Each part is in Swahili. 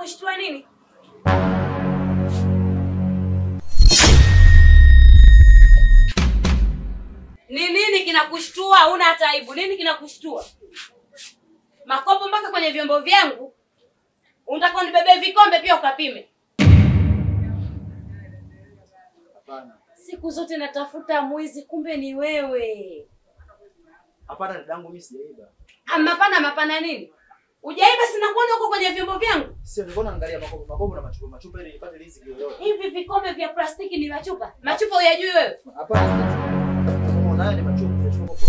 Kinakushtua nini? Ni nini kinakushtua? Una hata aibu. Nini kinakushtua? Makopo mpaka kwenye vyombo vyangu. Unataka unibebee vikombe pia ukapime? Hapana. Siku zote natafuta mwizi, kumbe ni wewe. Hapana dadangu mimi sijaiba. Ah, Mapana mapana nini? Ujaiba sina kuona huko kwenye vyombo vyangu. Sio nilikuwa naangalia makopo makopo na machupa machupa ili nipate riziki yoyote. Hivi vikombe vya plastiki ni machupa? Machupa uyajui wewe? Hapana. Kama unayo ni machupa machupa kwa.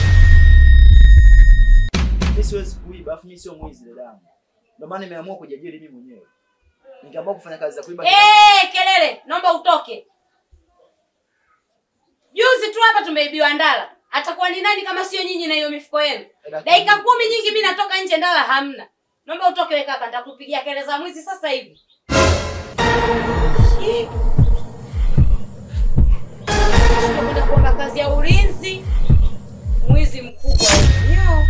Mimi siwezi kuiba, afu mimi sio mwizi dadangu. Ndio maana nimeamua kujiajiri mimi mwenyewe. Nikaamua kufanya kazi za kuiba. Eh, kelele, naomba utoke. Juzi tu hapa tumeibiwa ndala. Atakuwa ni nani kama sio nyinyi na hiyo mifuko yenu? Dakika kumi nyingi mimi natoka nje ndala hamna. Naomba utoke wewe kaka, nitakupigia kelele za mwizi sasa hivi. Ih. Tunakwenda kuomba kazi ya ulinzi. Mwizi mkubwa huyo.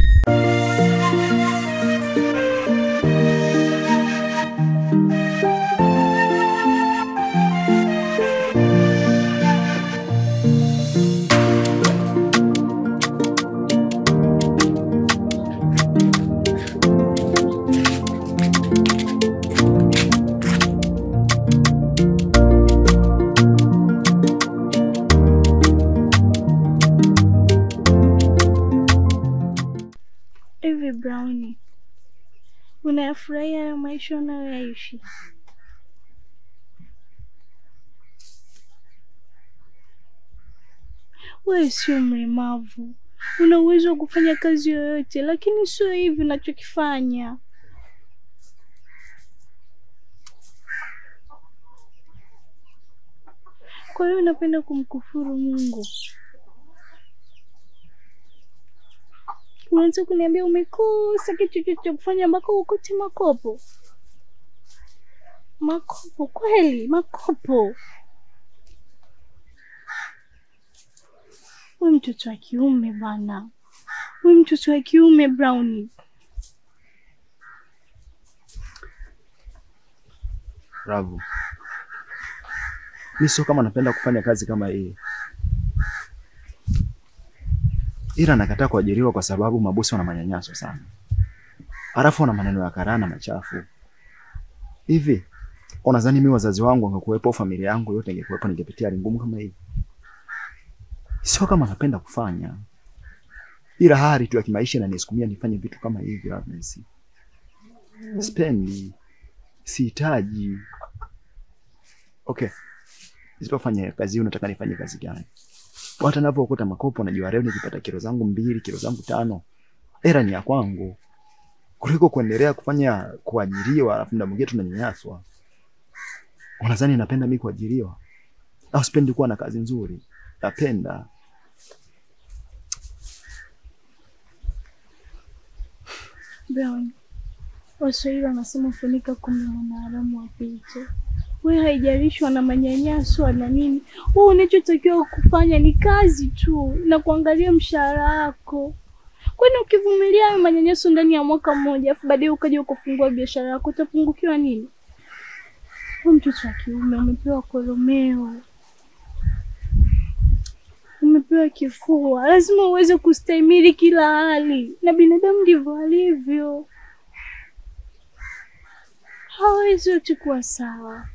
Hivi Brownie, unayafurahia hayo maisha unayoyaishi? Wewe sio mlemavu, una uwezo wa kufanya kazi yoyote, lakini sio hivi unachokifanya. Kwa hiyo unapenda kumkufuru Mungu. Unaweza kuniambia umekosa kitu chochote cha kufanya ambako ukote makopo? Makopo kweli, makopo. We mtoto wa kiume bana, we mtoto wa kiume Brownie. Bravo. Mimi sio kama napenda kufanya kazi kama hii. Ila nakataa kuajiriwa kwa sababu mabosi wana manyanyaso sana. Halafu wana maneno ya karana machafu. Hivi unadhani mimi wazazi wangu wangekuwepo, familia yangu yote ingekuwepo, ningepitia hali ngumu kama hii? Sio kama napenda kufanya, ila hali tu ya kimaisha inanisukumia nifanye vitu kama hivi. Agnes, sipendi, sihitaji. Okay, nisipofanya kazi hii, unataka nifanye kazi gani? Hata ninapookota makopo najua leo nikipata kilo zangu mbili, kilo zangu tano, hela ni ya kwangu, kuliko kuendelea kufanya kuajiriwa, alafu muda mwingine tunanyanyaswa. Unadhani napenda mimi kuajiriwa au sipendi kuwa na kazi nzuri? Napenda. Brown, Waswahili wanasema funika kumbe mwanaharamu apite. We haijalishwa na manyanyaso na nini, wewe unachotakiwa kufanya ni kazi tu na kuangalia mshahara wako. Kwani ukivumilia hayo manyanyaso ndani ya mwaka mmoja, afu baadaye ukaja ukafungua biashara yako, utapungukiwa nini? Wewe mtoto wa kiume umepewa koromeo, umepewa kifua, lazima uweze kustahimili kila hali, na binadamu ndivyo alivyo, hawezi wote kuwa sawa.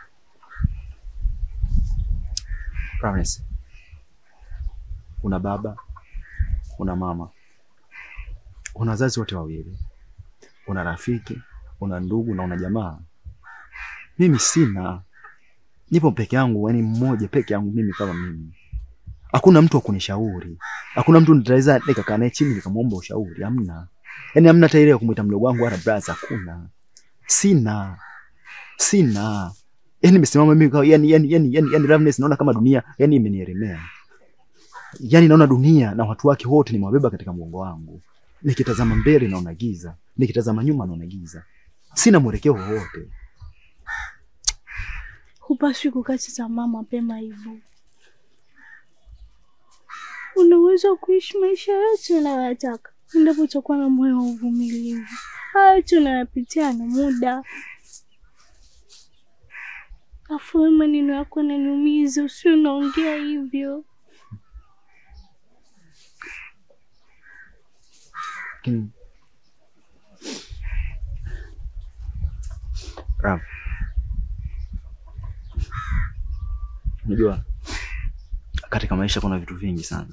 Promise. Una baba, una mama, una wazazi wote wawili, una rafiki, una ndugu na una jamaa. Mimi sina, nipo peke yangu, yani mmoja peke yangu mimi kama mimi. Hakuna mtu wa kunishauri, hakuna mtu nitaweza nikakaa naye chini nikamwomba ushauri, hamna. Yani hamna hata ile ya kumwita mdogo wangu wala brother, hakuna. Sina, sina. Yani nimesimama mimi kwa yani yani yani yani, yani Loveness naona kama dunia yani imenielemea. Yani naona dunia na watu wake wote nimewabeba katika mgongo wangu. Nikitazama mbele naona giza, nikitazama nyuma naona giza. Sina mwelekeo wowote. Hupaswi kukata tamaa mapema hivyo. Una uwezo wa kuishi maisha yote unayoyataka. endapo utakuwa na moyo wa uvumilivu. Haya yote unayapitia na muda. Afu wewe maneno yako yananiumiza, usio unaongea hivyo. Lakini Rav, unajua katika maisha kuna vitu vingi sana.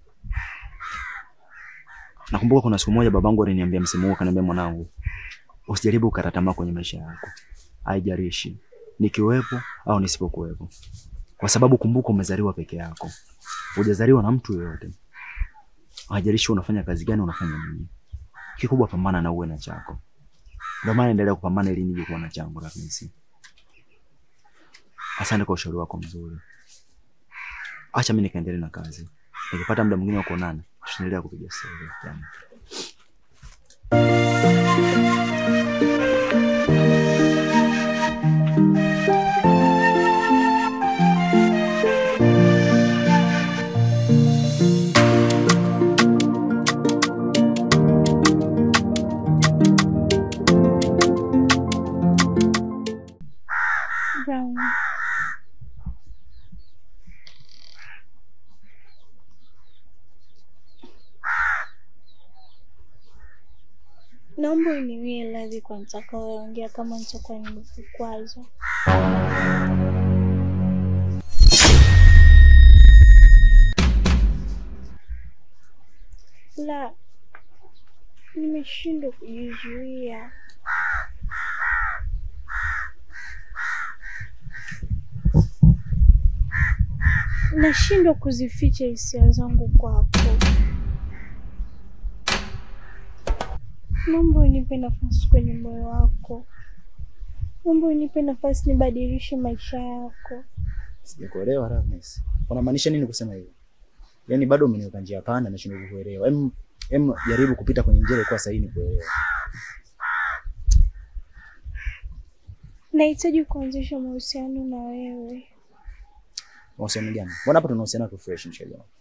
Nakumbuka kuna siku moja babangu aliniambia msemo huu, akaniambia, mwanangu, usijaribu kukata tamaa kwenye maisha yako, haijalishi nikiwepo au nisipokuwepo, kwa sababu kumbuka, umezaliwa peke yako, hujazaliwa na mtu yoyote. Haijalishi unafanya kazi gani, unafanya nini, kikubwa pambana na uwe na chako. Ndio maana endelea kupambana ili nije kuwa na changu. Ramisi, asante kwa ushauri wako mzuri. Acha mimi nikaendelee na kazi, nikipata muda mwingine wa kuonana tutaendelea kupiga stori yani. Brown. Naomba uniwie radhi kwa nitakayoongea kama nitakuwa nimekukwaza. La, nimeshindwa kujizuia. Nashindwa kuzificha hisia zangu kwako. Naomba unipe nafasi kwenye moyo wako. Naomba unipe nafasi nibadilishe maisha yako. Sijakuelewa Ramisi, unamaanisha nini kusema hivyo? Yaani bado umeniweka njia panda, nashindwa kukuelewa. Em, em jaribu kupita kwenye njia ilikuwa sahihi nikuelewe. Nahitaji kuanzisha mahusiano na wewe. Mahusiano gani? Mbona hapa tunahusiana tu fresh mshikaji wangu.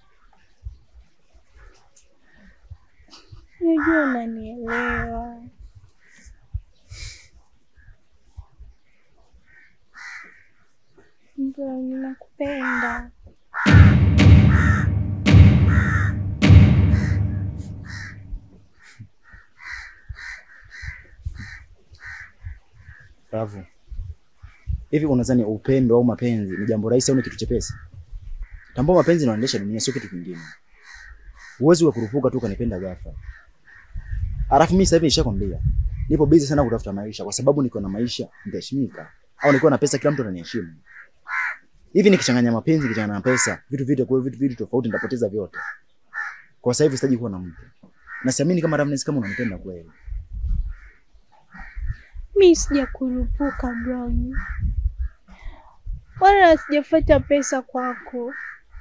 Najua unanielewa. Mbona ninakupenda. Ravu. Hivi unadhani upendo au mapenzi ni jambo rahisi au ni kitu chepesi? Tambua mapenzi yanaendesha dunia, sio kitu kingine. Huwezi kukurupuka tu kanipenda ghafla. Alafu mimi sasa hivi nishakwambia, nipo busy sana kutafuta maisha kwa sababu niko na maisha nitaheshimika. Au niko na pesa kila mtu ananiheshimu. Hivi nikichanganya mapenzi nikichanganya na pesa, vitu vitu kwa vitu vitu tofauti nitapoteza vyote. Kwa sasa hivi sitaji kuwa na mtu. Na siamini kama Ravnes kama unanipenda kweli. Mi sijakurupuka Brown, wala sijafuata pesa kwako.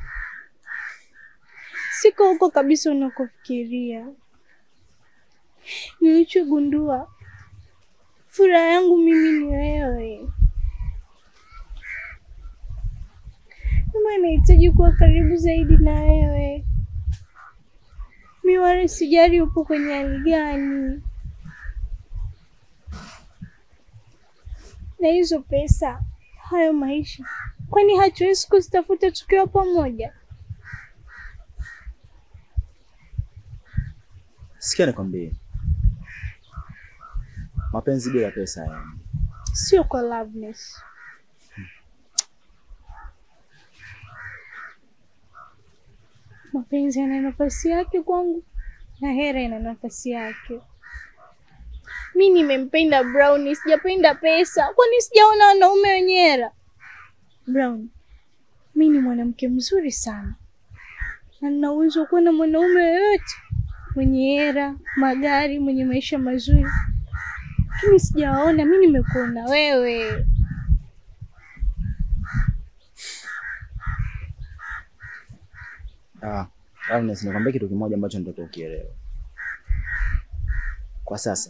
Siko huko kabisa unakofikiria. Nilichogundua, furaha yangu mimi ni wewe. Kama nahitaji kuwa karibu zaidi na wewe, mi wala sijali upo kwenye hali gani. na hizo pesa, hayo maisha, kwani hatuwezi kuzitafuta tukiwa pamoja? Sikia nikwambie. Mapenzi bila pesa yani. Sio kwa Loveness. Mapenzi yana nafasi yake kwangu na hera ina nafasi yake. Mi nimempenda Brown, sijapenda pesa. Kwani sijaona wanaume wenye hera? Brown, mi ni mwanamke mzuri sana na nina uwezo wa kuwa na mwanaume yoyote mwenye hera, magari, mwenye maisha mazuri, lakini sijawaona. Mi nimekuona wewe. Ah, Ravnes, nikwambia kitu kimoja ambacho nitaka ukielewe. Kwa sasa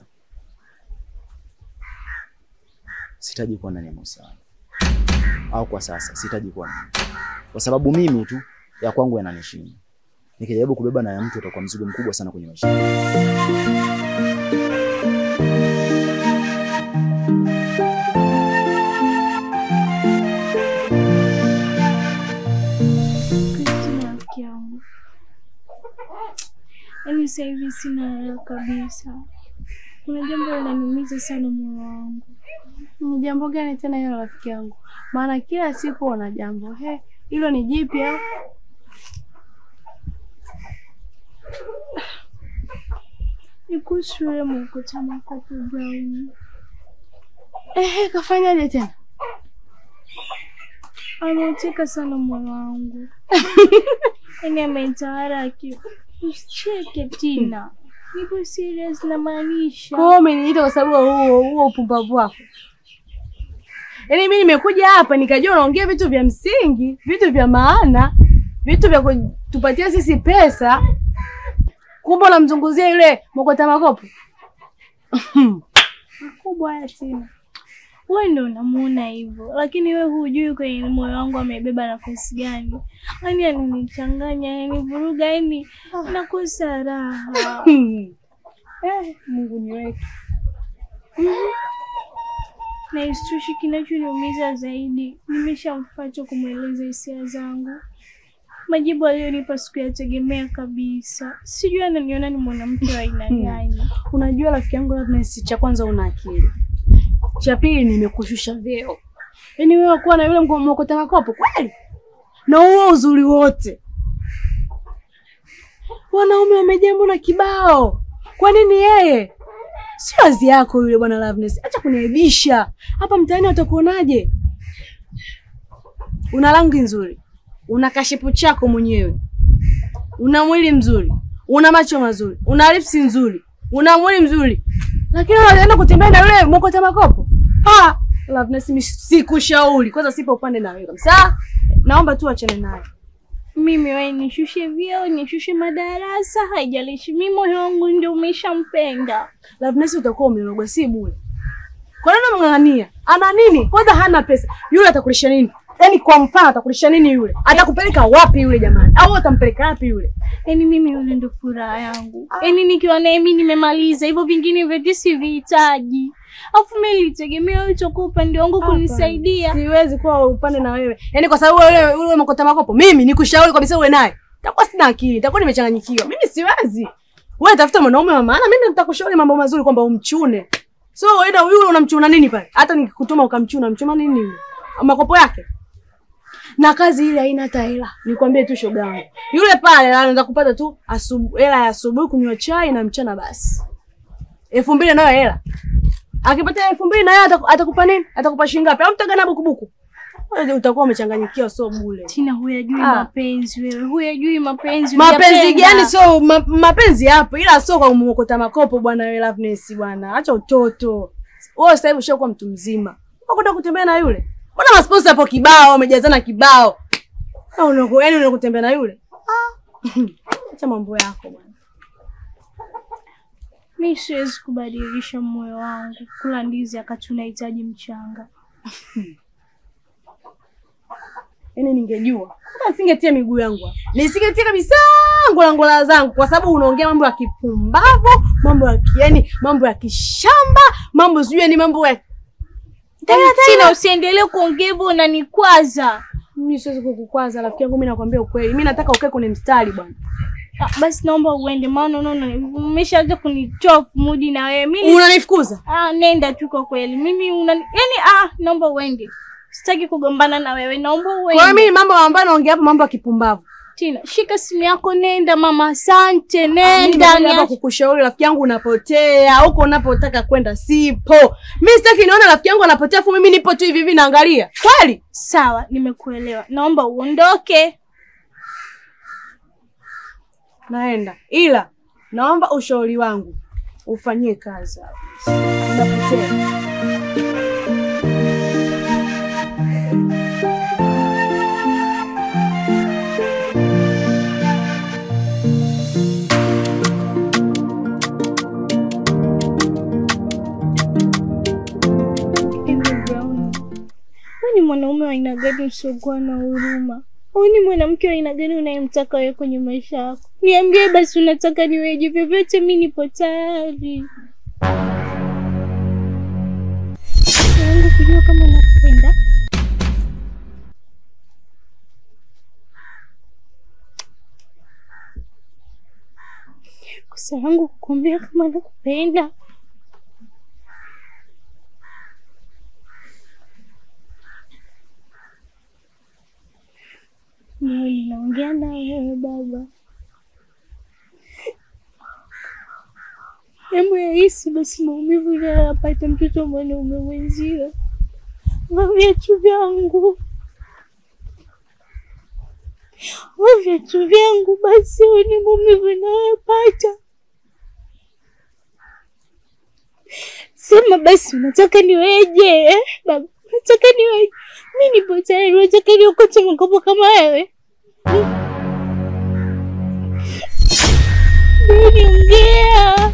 sitaji kuwa ndani ya mahusiano, au kwa sasa sitaji kuwa ndani, kwa sababu mimi tu ya kwangu yananishinda. Nikijaribu kubeba na ya mtu utakuwa mzigo mkubwa sana kwenye maisha. yangu. Kristina rafiki yangu, yaani sasa hivi sina raha kabisa. Kuna jambo linaniumiza sana moyo wangu. Ni jambo gani tena hilo rafiki yangu? Maana kila siku una jambo. He, hilo ni jipya? Ni kuhusu yule mkutano makopo Brown. Ehe, kafanyaje tena? Ameuteka sana moyo wangu, yaani amenitawala akili. Usicheke Tina, nipo serious, namaanisha. Kwa hiyo umeniita kwa sababu ya huo huo upumbavu wako. Yaani mimi nimekuja hapa nikajua unaongea vitu vya msingi, vitu vya maana, vitu vya kutupatia sisi pesa. Kumbe unamzunguzia yule mokota makopo. makubwa haya Tina. Wewe ndio unamuona hivyo, lakini wewe hujui kwenye moyo wangu amebeba nafasi gani. Yaani ananichanganya, ananivuruga, yaani nakosa raha. Eh, Mungu niweke. Na isitoshe, kinachoniumiza zaidi, nimeshamfuata kumweleza hisia zangu. Majibu aliyonipa sikuyategemea kabisa. Sijui ananiona ni mwanamke wa aina gani. Unajua rafiki yangu Loveness, cha kwanza una akili, cha pili nimekushusha vyeo. Yaani wewe kuwa na yule mko- mokota makopo kweli, na huo uzuri wote, wanaume wamejaa mbona kibao. Kwa nini yeye? Sio wazi yako yule bwana Loveness, acha kuniaibisha hapa mtaani. Watakuonaje? Una rangi nzuri, una kashipu chako mwenyewe, una mwili mzuri, una macho mazuri, una lipsi nzuri, una mwili mzuri, lakini unaenda kutembea na yule mokota makopo. Ah, Loveness, mimi sikushauri. Kwanza sipo upande na wewe kabisa, naomba tu achane naye. Mimi wewe nishushe vyeo, nishushe madarasa, haijalishi. Mimi moyo wangu ndio umeshampenda. Loveness, utakuwa umerogwa, si bure. Kwa nini unamng'ang'ania? Ana nini? Kwanza hana pesa. Yule atakulisha nini? Yaani kwa mfano atakulisha nini yule? Atakupeleka wapi yule jamani? Au utampeleka wapi yule? Yaani mimi yule ndo furaha yangu. Yaani nikiwa naye mimi nimemaliza, hivyo vingine vyote sivihitaji. Alafu mimi nilitegemea wewe utakuwa upande wangu kunisaidia. Siwezi kuwa upande na wewe. Yaani kwa sababu wewe yule mokota makopo, mimi nikushauri kabisa uwe naye. Takuwa sina akili, takuwa nimechanganyikiwa. Mimi siwezi. Wewe tafuta mwanaume wa maana, mimi nitakushauri mambo mazuri kwamba umchune. So wewe yule unamchuna nini pale? Hata nikikutuma ukamchuna, mchuma nini yule? Makopo yake. Na kazi ile haina hata hela. Nikwambie tu shoga yangu. Yule pale anaweza kupata tu asubuhi hela ya asubuhi kunywa chai na mchana basi. Elfu mbili nayo hela. Akipata elfu mbili na yeye ataku- atakupa nini? Atakupa shilingi ngapi? Au mtagana bukubuku? Wewe utakuwa umechanganyikiwa, sio bure. Tina, huyajui Ah. mapenzi wewe, huyajui mapenzi. Mapenzi hujapenda. gani? Sio ma, mapenzi yapo, ila sio kwa kumokota makopo bwana. Wewe Loveness bwana, acha utoto. Wewe sasa hivi ushakuwa mtu mzima, unakwenda kutembea na yule? Mbona masponsa hapo kibao, wamejazana kibao, au unako yani unakutembea na yule? Ah. Acha mambo yako bwana. Mi siwezi kubadilisha moyo wangu kula ndizi akati unahitaji mchanga. Yaani ningejua hata singetia miguu yangu hapa. Nisingetia kabisa ngola ngola zangu kwa sababu unaongea mambo ya kipumbavu, mambo ya ki- yaani mambo ya kishamba, mambo sijui ni mambo ya Tina, usiendelee kuongea hivyo, unanikwaza. mimi siwezi kukukwaza rafiki yangu, mimi nakwambia ukweli. Mimi nataka ukae kwenye mstari bwana. Ah, basi naomba uende, maana unaona umeshaanza kunitoa mudi na wewe. Mimi Unanifukuza? ah, nenda tu kwa kweli. Mimi unani yani, ah, naomba uende. Sitaki kugombana na wewe, naomba Kwa hiyo uende. mimi mambo ambayo naongea hapa mambo ya kipumbavu. Tina, shika simu yako, nenda mama. Asante, Mimi nenda. nimekuja hapa niache- kukushauri rafiki yangu, unapotea huko unapotaka kwenda sipo. Mimi sitaki nione rafiki yangu anapotea afu mimi nipo tu hivi hivi naangalia. Kweli? Sawa, nimekuelewa. Naomba uondoke. Naenda. Ila naomba ushauri wangu ufanyie kazi. Unapotea. Hivi Brown, wewe ni mwanaume wa aina gani usiokuwa na huruma? Wewe ni mwanamke wa aina gani unayemtaka wewe kwenye maisha yako? Niambie basi, unataka niweje? Vyovyote mi nipo tayari. yangu kujua kama nakupenda. Kosa langu kukuambia kama nakupenda. Ndio ninaongea na wewe baba. Hebu yahisi basi maumivu unayoyapata mtoto wa mwanaume mwenzio. Vaa viatu vyangu, vaa viatu vyangu basi, uone maumivu unayoyapata. Sema basi, unataka niweje eh? Baba, unataka niweje? Mi nipo tayari, unataka niokote makopo kama wewe? Ndio niongea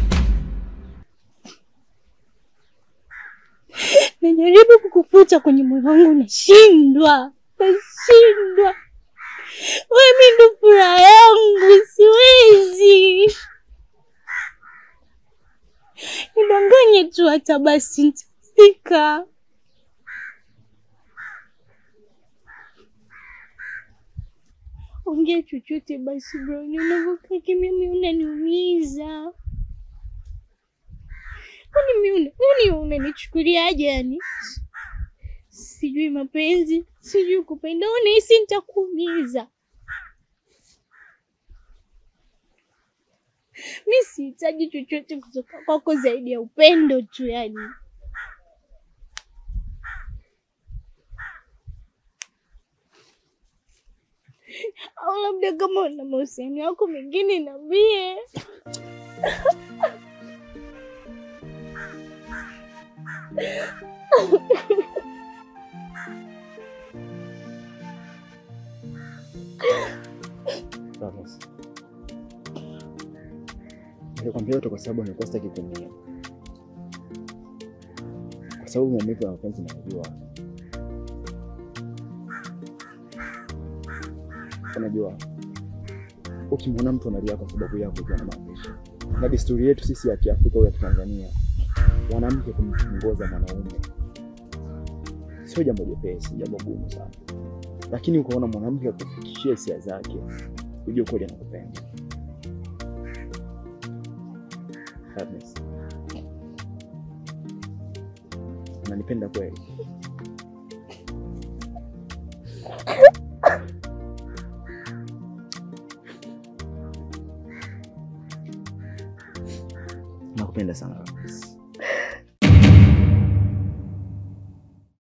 najaribu kukufuta kwenye moyo wangu, nashindwa, nashindwa. Wewe mi ndo furaha yangu, siwezi nidanganye tu, hata basi nitafika. Ongea chochote basi bro, unavyokaa kimya mimi unaniumiza. Kwani mimi una unanichukuliaje yani? Sijui mapenzi, sijui kupenda, unahisi nitakuumiza. Mi sihitaji chochote kutoka kwako zaidi ya upendo tu yani. Au labda kama una mahusiano yako mengine niambie. Promise. Nilikwambia yote kwa sababu nilikuwa sitaki kuumia, kwa sababu maumivu ya mapenzi najua. Unajua, ukimwona mtu analia kwa sababu yako ukiwa na maisha na desturi yetu sisi ya Kiafrika au ya Kitanzania, mwanamke kumtongoza mwanaume sio jambo jepesi, jambo gumu sana, lakini ukaona mwanamke akufikishia hisia zake, ujue kweli anakupenda. Agnes, unanipenda kweli? Nakupenda sana Agnes.